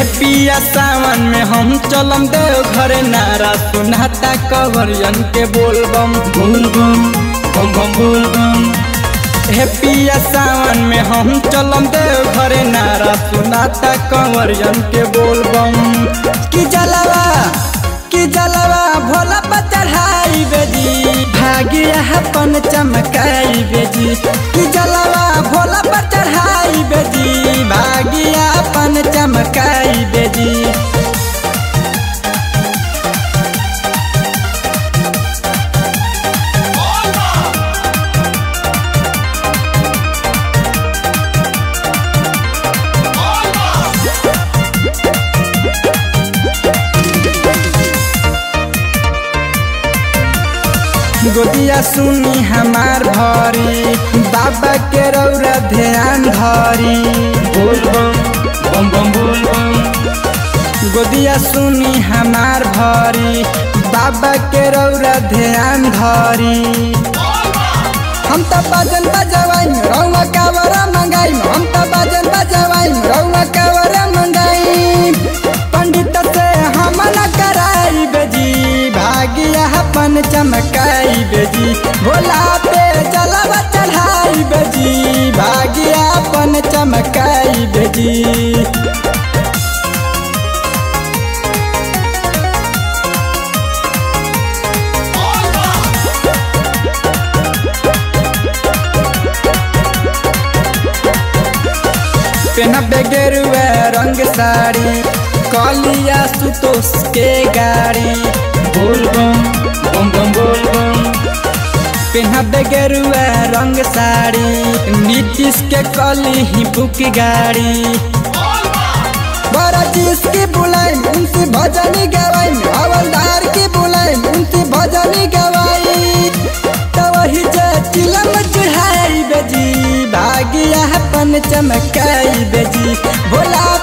पिया सावन में हम चलम देव घरे नारा सुनाता कवरियन के बोलबम बोलबम बम बम बोलबम हे पिया सावन में हम चलम देव घरे नारा सुनाता कंवरियन के बोलबम कि जलवा कि जलवा भोला पर चढ़ाई बेजी भागिया अपन चमकाई बेजी कि जलवा भोला पर चढ़ाई बेजी भागिया अपन चमकाई बेजी गोदिया सुनी हमार भरी बाबा के रौरा ध्यान धरी बोलबम बम बम बोलबम गोदिया सुनी हमार भरी बाबा के रौरा ध्यान धरी हम त बाजन बजवाई रौवा कावरा मंगाई हम त बाजन बजवाई रौवा कावरा मंगाई पंडित से हम न कराई बेजी भागिया अपन चमकाई बेजी भोला पे जलवा चढ़ाई बेजी भागिया अपन चमकाई बेजी पेनबे गेरुआ रंग साड़ी कलिया सुतोष के गाड़ी बोलबम बम बम बोलबम पेनबे गेरुआ रंग साड़ी नीतीश के कली ही बुक गाड़ी बड़ा चीज की बुलाई उनसे भजनी गवाई हवलदार की बुलाई उनसे भजनी गवाई तो वही जे चिलम चढ़ाई बेजी भागिया अपन चमकाई बेजी भोला